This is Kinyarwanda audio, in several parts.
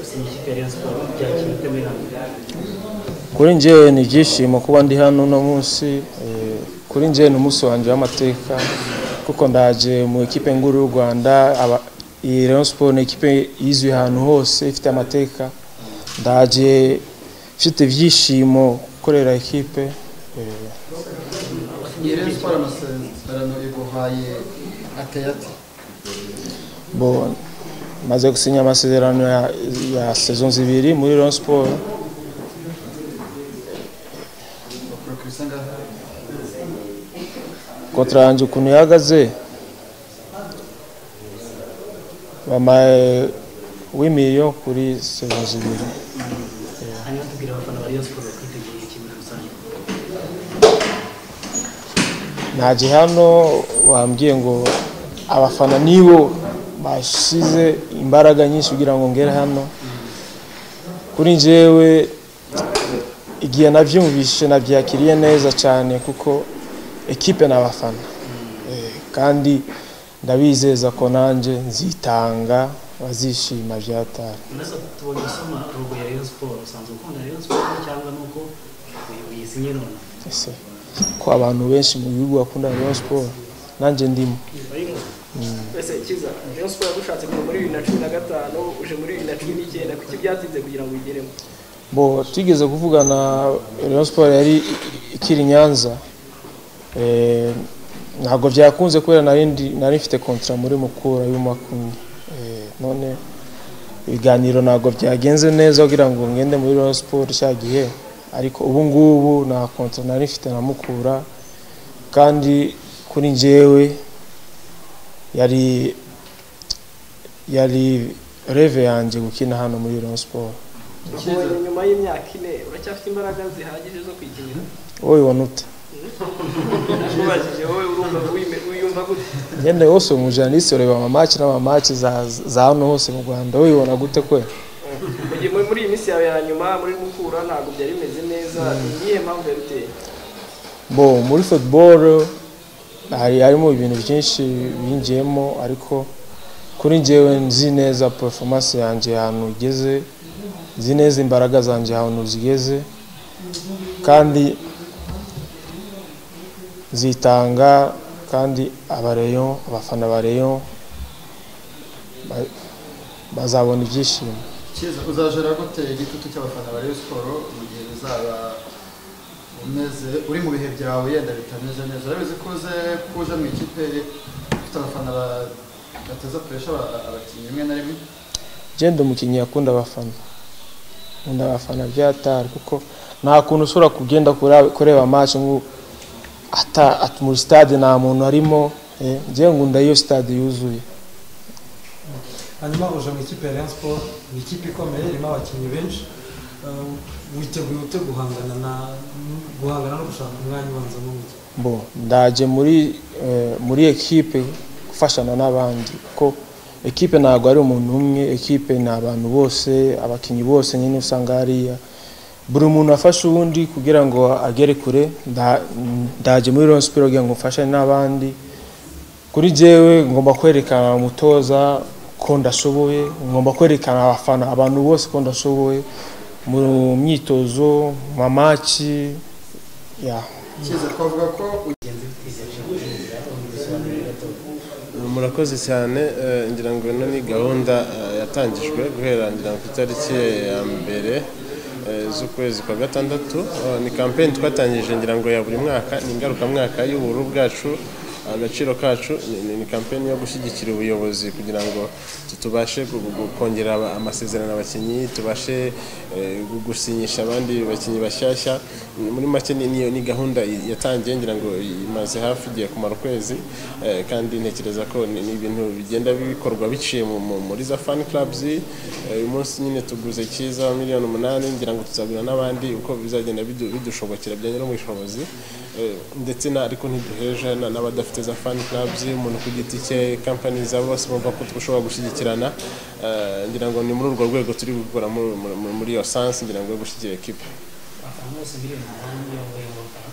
sinshishikarizwa bya kintu turi hano kuri njyewe ni ibyishimo kuba ndi hano uno munsi eh, kuri njyewe ni umunsi wanjye w'amateka kuko ndaje mu ikipe nkuru y'u rwanda aba- iyi rayon siporo ni ikipe yizwi ahantu hose ifite amateka ndaje mfite ibyishimo gukorera ikipe eh, Iyi rero siporo amasezerano iguhaye ateye ati bo maze gusinya amasezerano ya, ya saison zibiri muri rayon siporo bakora ku isanga kontra yanjye ukuntu ihagaze bamaye w'imiliyo kuri saison zibiri hanyuma tubwira abafana ba Rayon Sports bakwiteguye iki muri rusange ntaje hano wambwiye ngo abafana nibo bashyize imbaraga nyinshi kugira ngo ngere hano kuri njyewe igihe nabyumvishe nabyakiriye neza cyane kuko ekipe ni abafana Eh, kandi ndabizeza ko nanjye nzitanga bazishima byatari mbese tubonye usoma rogo ya Rayon Sports usanzwe ukunda Rayon Sports cyangwa nuko uyu uyizinye none ese ko abantu benshi mu gihugu bakunda Rayon Sport nanjye ndimo mbese kiza rayon siporo yagushatse kuva muri bibiri na cumi na gatanu uje muri bibiri na cumi n'icyenda kuki byatinze kugira ngo uyigeremo bo twigeze kuvugana Rayon Sport yari ikiri i Nyanza Eh, ntabwo byakunze kubera nari ndi- nari mfite kontra muri mukura y'umakumya Eh, none ibiganiro ntabwo byagenze neza kugira ngo ngende muri Rayon Sport cya gihe ariko ubu ngubu nta kontra nari mfite na mukura kandi kuri njyewe yari yari reve yanjye gukina hano muri Rayon Sport ubonye nyuma y'imyaka ine uracyafite imbaraga zihagije zo kwikinira wowe wanute nakubajije wowe urumva wime- wiyumva gute nyene wose umujanisi ureba amamaki n'amamaki za za hano hose mu rwanda wibona gute kwe Mu gihe muri- muri iyi minsi yawe ya nyuma muri mukura ntabwo byari bimeze neza ni iyihe mpamvu yabiteye bo muri football hari harimo ibintu byinshi binjiyemo ariko kuri njyewe nzi neza performance yanjye ahantu igeze nzi neza imbaraga zanjye ahantu zigeze kandi zitanga kandi abareyo abafana bareyo ba- bazabona ibyishimo kiza uzajora gute igitutu cy'abafana ba Rayon Sport mu gihe bizaba umeze uri mu bihe byawe yenda bitameze neza urabizi ko uze kuja mu ikipe ifite abafana ba- bateza puresha abakinnyi rimwe na rimwe genda umukinnyi yakunda abafana nkunda abafana byatari kuko nta kuntu ushobora kugenda kura- kureba amaso ngo ata- ati muri stade nta muntu arimo eh, njyewe ngunda iyo stade yuzuye hanyuma uje mu ikipe ya Rayon Sport ni ikipe ikomeye irimo abakinnyi benshi Eh, witeguye ute guhangana na guhangana no gushaka umwanya ubanza mu mujyi bo ndaje muri eh, muri ekipe gufashana n'abandi kuko ekipe ntabwo ari umuntu umwe ekipe ni abantu bose abakinnyi bose nyine usanga hariya buri muntu afasha uwundi kugira ngo agere kure nda- ndaje muri Rayon Sport kugira ngo mfashanye n'abandi kuri jyewe ngomba kwerekana umutoza ko ndashoboye ngomba kwerekana abafana abantu bose ko ndashoboye mu myitozo mu mamaki ya kiza twavuga ko murakoze cyane eh, ngira ngo ino ni gahunda eh, yatangijwe guhera ngira ngo ku itariki ya mbere eh, z'ukwezi kwa gatandatu Eh, ni kampeni twatangije ngira ngo ya buri mwaka ni ingarukamwaka y'ubururu bwacu agaciro kacu ni- ni- ni kampeni yo gushyigikira ubuyobozi kugira ngo tu- tubashe gu- gu- kongera aba- amasezerano abakinnyi tubashe eh, gu- gusinyisha abandi bakinnyi bashyashya muri make ni- ni ni gahunda i- yatangiye ngira ngo imaze hafi igiye kumara ukwezi eh, kandi ntekereza ko ni ni ibintu bigenda bikorwa biciye mu- mu- muri za fan clubs eh, uyu munsi nyine tuguze cyiza miliyoni umunani ngira ngo tuzagura n'abandi uko bizagenda bidu- bidushobokera bijyanye no mu bushobozi Eh, ndetse na ariko ntiduheje na- n'abadafite za fan clubs umuntu ku giti cye company za bose bumva ko dushobora gushyigikirana Eh, ngira ngo ni muri urwo rwego turi gukora muri- muri- muri iyo sansi ngira ngo yo gushyigikira ekipa abafana bose miliyoni umunani niyo bayoboka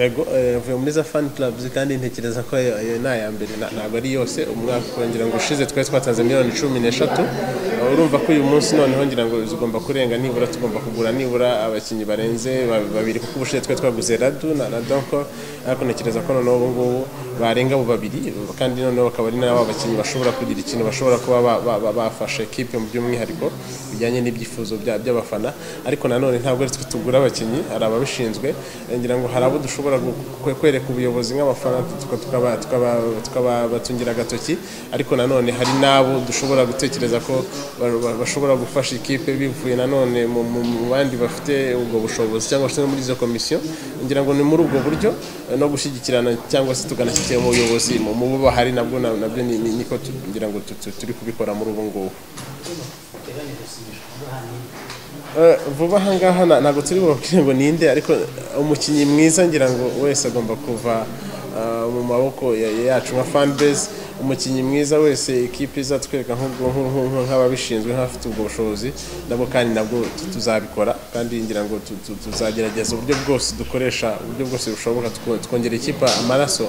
yego eh, mvuye muri za fan clubs kandi ntekereza ko ayo ayo ni aya mbere na- ntabwo ari yose umwaka wongera ngo ushize twari twatanze miliyoni cumi n'eshatu Eh, urumva ko uyu munsi noneho ngira ngo zigomba kurenga nibura tugomba kugura nibura abakinnyi barenze ba- babiri kuko ubushize twari twaguze radu na radonko ariko ntekereza ko noneho ubu ngubu barenga abo babiri kandi noneho bakaba ari nabo bakinnyi bashobora kugira ikintu bashobora kuba ba- ba- ba- bafasha ekipe mu by'umwihariko bijyanye n'ibyifuzo bya- by'abafana ariko nanone ntabwo ari twe tugura abakinnyi hari ababishinzwe Eh, ngira ngo hari abo dushobora gu- kwe- kwereka ubuyobozi nk'abafana tuka- tukaba- tukaba- tukabatungira agatoki ariko nanone hari n'abo dushobora gutekereza ko ba- ba- bashobora gufasha ikipe bivuye nanone mu mu- mu bandi bafite ubwo bushobozi cyangwa se no muri izo komisiyo ngira ngo ni muri ubwo buryo eh, no gushyigikirana cyangwa se tuganashyikira mu buyobozi mu mu bo bahari nabwo na- nabyo ni- ni- niko tu- ngira ngo tu- tu- turi kubikora muri ubu ngubu Eh, vuba aha ngaha na- ntabwo turi bubabwire ngo ninde ariko umukinnyi mwiza ngira ngo wese agomba kuva ah, mu maboko ya- ya- yacu nka fanbase umukinnyi mwiza wese ikipe izatwereka nk'ubwo- nk- nk- nk- nk'ababishinzwe nk'abafite ubwo bushobozi nabwo kandi nabwo tu- tuzabikora kandi ngira ngo tu- tu- tuzagerageza uburyo bwose dukoresha uburyo bwose bushoboka two- twongera ikipe amaraso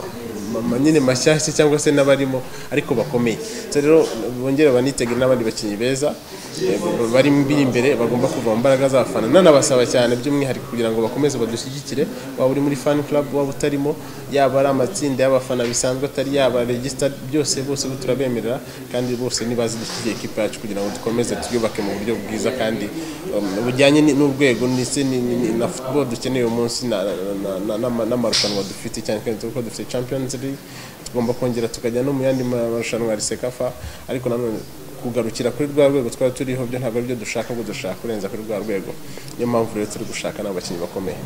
ma- ma- nyine mashyashya cyangwa se n'abarimo ariko bakomeye so rero bongere banitegure n'abandi bakinnyi beza eh, b- bari mbiri imbere bagomba kuva mu mbaraga z'abafana nanabasaba cyane by'umwihariko kugira ngo bakomeze badushyigikire waba uri muri fan club waba utarimo yaba ari amatsinda y'abafana bisanzwe atari yaba registered byose bose bo turabemerera kandi bose nibaze dushyigikiye ikipe yacu kugira ngo dukomeze twiyubake mu buryo bwiza kandi um, bujyanye ni- n'urwego ndetse ni- ni- ni- na football dukeneye uyu munsi na- na- na- na- n'amarushanwa dufite cyane kandi kuko dufite champions league tugomba kongera tukajya no mu yandi ma- marushanwa ya risekafa ariko nanone kugarukira kuri rwa rwego twari turiho byo ntabwo aribyo dushaka ngo dushaka kurenza kuri rwa rwego niyo mpamvu rero turi gushaka n'abakinnyi bakomeye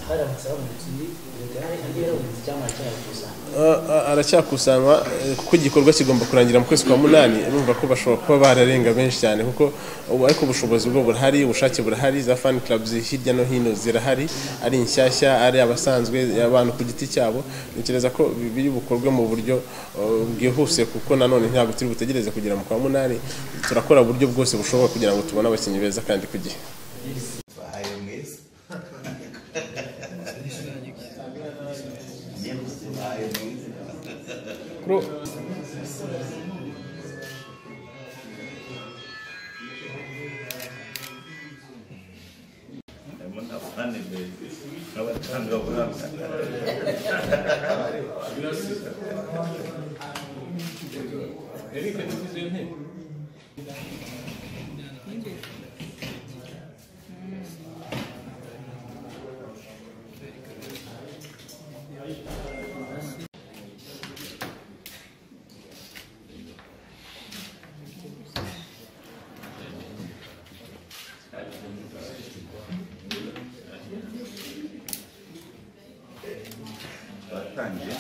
haramutse habonetse undi leta yari yarabonetse icyamara cyayakusanya Ah, ah, aracyakusanywa eh, kuko igikorwa kigomba kurangira mu kwezi kwa munani urumva ko bashobora kuba bararenga benshi cyane kuko ubu ariko ubushobozi bwo burahari ubushake burahari za fan clubs hirya no hino zirahari ari inshyashya ari abasanzwe abantu ku giti cyabo ntekereza ko bi- biri bukorwe mu buryo eh, bwihuse kuko nanone ntabwo turi butegereze kugera mu kwa munani turakora uburyo bwose bushoboka kugira ngo tubone abakinnyi beza kandi ku gihe bahaye mwese nyamutse bahaye mwese harimo na fani bezi n'abatangabuhamya batangiye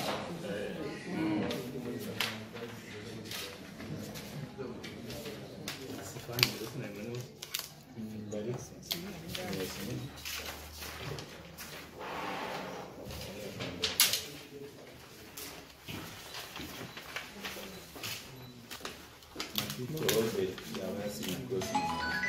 amakipe yose yaba yasinye rwose mu Rwanda.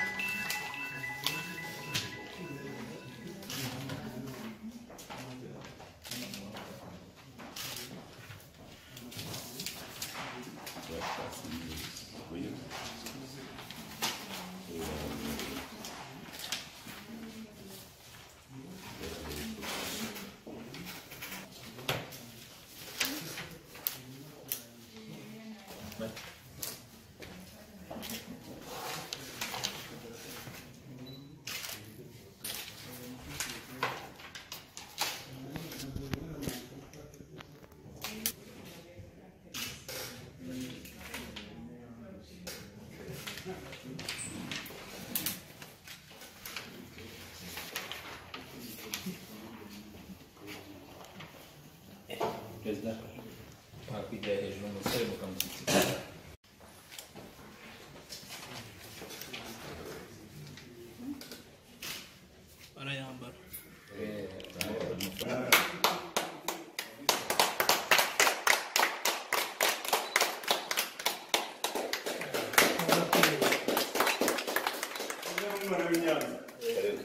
perezida wakwigira hejuru umusore mukamushyikira barayambara Karere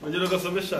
ongera ugasomesha